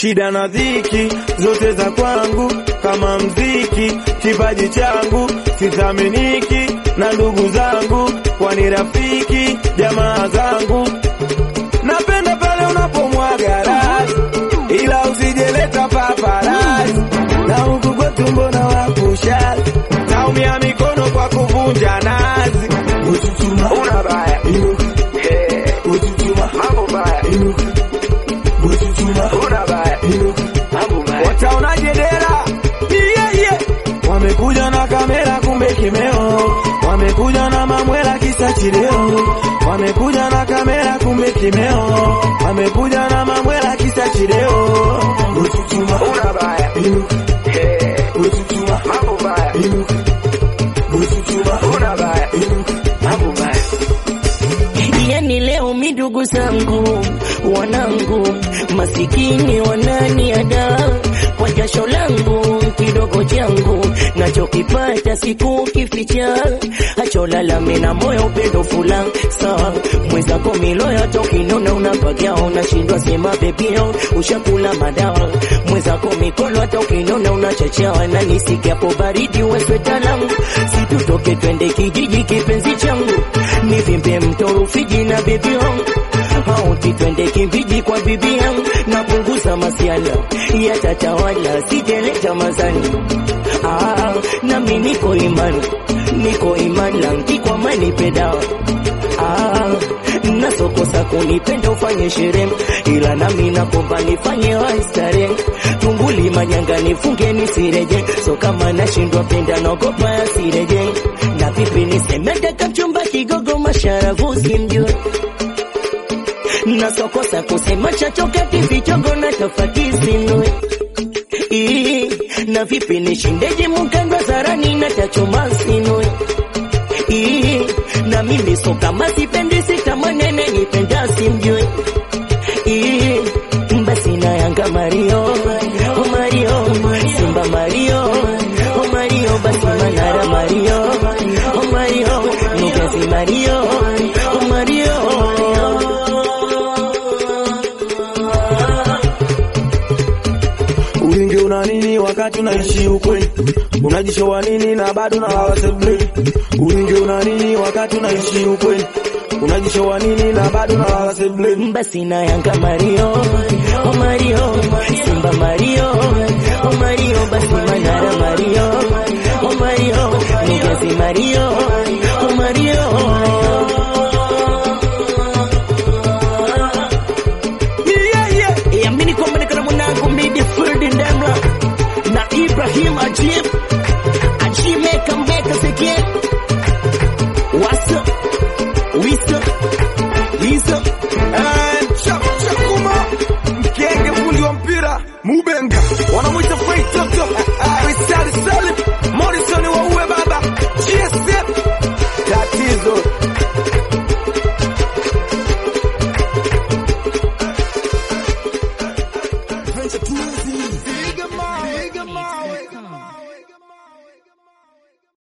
shida na dhiki zote za kwangu kama mziki, kipaji changu sithaminiki na ndugu zangu, kwani rafiki jamaa zangu. Napenda pale unapomwaga rasi, ila usijeleta paparasi, na huku kwetu mbona wakushazi, naumia mikono kwa kuvunja nazi. Una baya Eh. mambo baya una baya wataonaje dera yeah, yeah. wamekuja na kamera kumbe kimeo wamekuja na mamwela kisa chileo wamekuja na kamera kumbe kimeo wamekuja na mamwela kisa chileo una baya Eh. mambo baya una baya mambo baya Yani leo mi ndugu zangu wanangu masikini wananiada kwa jasho langu kidogo changu nachokipata siku kificha hacholalame na moyo upendo fula sawa mwenzako miloya tokinona unapagia unashindwa sema bebio ushakula madawa mwenzako mikono hata ukinona unachachawa na nisikiapo baridi wesweta langu situtoke twende kijiji kipenzi changu nivimbe mto Rufiji na bibi yangu hauti twende kimbiji kwa bibi yangu napunguza masiala yatatawala sijeleta mazani ah, nami niko imani niko imani langi kwa mani pedawa ah, nasokosa kunipenda ufanye sherehe ila nami nakomba nifanye waistare tumbuli manyanga nifunge nisireje so kama nashindwa penda naogopa yasireje na vipi nisemete kamchumba kigogo masharafu simjue nasokosa kusema chachokati vichogo na tofauti sinue Ii, na vipi nishindeje mukandwa zarani na tachoma sinue Ii, na mimi so kama sipendi sitamanene nipenda simjue Ii, basi na yanga Mario oh Mario Simba Mario oh Mario basi Manara Mario oh Mario Nugazi Mario oh Mario Ulinge una nini wakati unaishi ukweli? Unajishowa nini na bado na waseblei? Ulinge una nini wakati unaishi ukweli? Unajishowa nini na bado na waseblei? basi na yanga Mario oh Mario Simba Mario oh Mario basi Manara Mario oh Mario Nugazi Mario